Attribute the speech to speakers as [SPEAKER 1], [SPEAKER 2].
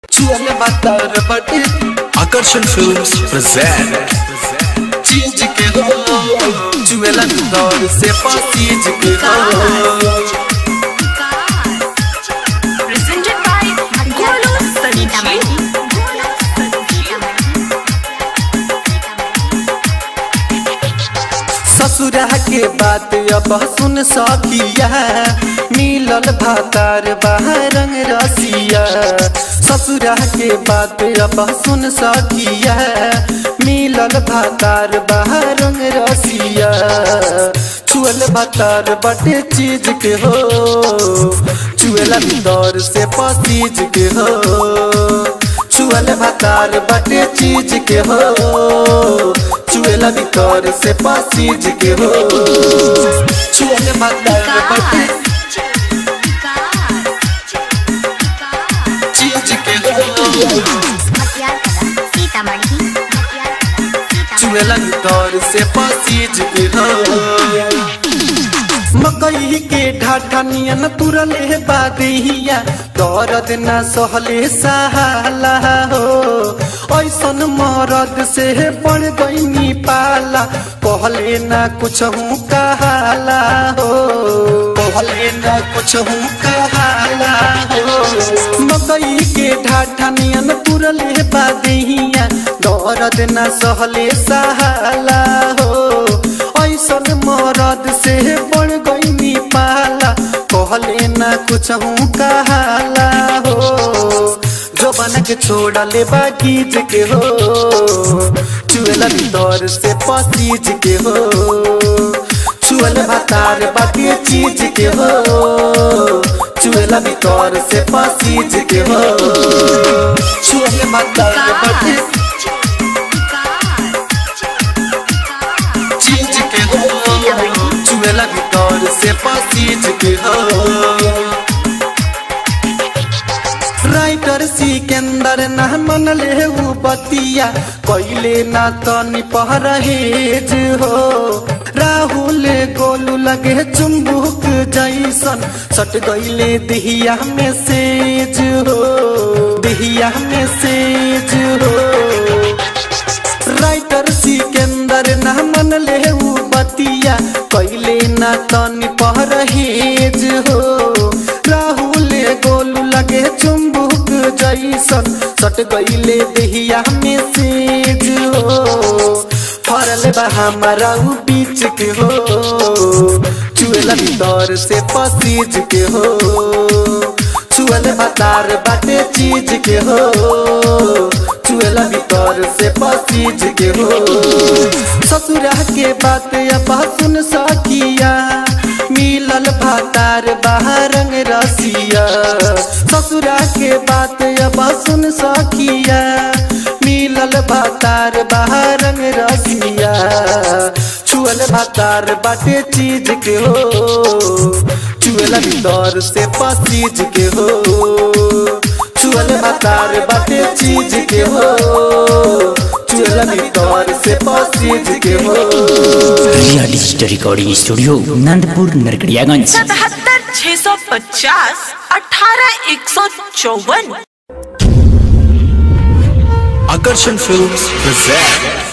[SPEAKER 1] छुअल बातर बटे
[SPEAKER 2] Akarshan Films present
[SPEAKER 1] चीज के हो छुएला दौर से पासीज के हो
[SPEAKER 3] presented by Golu Sanjeev.
[SPEAKER 1] ससुरा के बात अब सुन सकिया मिलल भातार बहरंग रसिया ससुरा के बात अब सुन सकिया मिलल भातार बहरंग रसिया छुअल भातार बटे चीज के हो छुएला दौर से पसीज के हो छुअल भातार बटे चीज के हो छुएला भीतर से पसीज के हो छुअल भातार बटे चीज के हो छुएला भीतर से पसीज के हो मकई के ढाठा नियन तुरले बादिया दर्द न सहले सहाला हो ऐसन मरद से बढ़ गईनी पाला कहले न कुछ हूँ कहाला हो कहले न कुछ हूँ कहाला हो मकई के ढाठा नियन तुरले बादिया दर्द न सहले सहाला हो ऐसन मरद से बढ़ गईनी पाला कहले ना कुछ हूँ कहाला हो जो बन के छोड़ले बागीज के हो चुएला भीतर से पसीज के हो चुअल भातार बाकी चीज के हो चुएला भीतर से पसीज के हो चुअल भातार बाकी चीज के हो चुएला भीतर से पसीज के हो राइटर सिकंदर ना मन ले उ बतिया कैले ना तनी परहेज हो राहुल गोलू लगे चुम्बुक जैसन सट गईले दिहिया में सेज हो दिहिया में सेज हो राइटर सिकंदर ना मन ले उ बतिया कैले ना तनी परहेज हो राहुल गोलू लगे चुम्बुक जैसन सट गईले देहिया में सेज हो फरल बा हमारा उ बीच के हो चुएला भीतर से पसीज के हो चुअल बतार बाटे चीज के हो चुएला भीतर से पसीज के हो ससुरा के बात अब सुन सकिया मिलल भातार बहरंग रसिया ससुरा के बात अब सुन सकिया मिलल भातार बहरंग रसिया छुअल भातार बाटे चीज के हो चुएला भीतर से पसीज के हो चुअल भातार बाटे चीज के हो चुएला भीतर से पसीज के हो
[SPEAKER 4] Riya digital recording studio Nandpur Narkatiaganj
[SPEAKER 3] सतहत्तर छह सौ पचास अठारह एक सौ चौवन
[SPEAKER 2] Akarshan Films present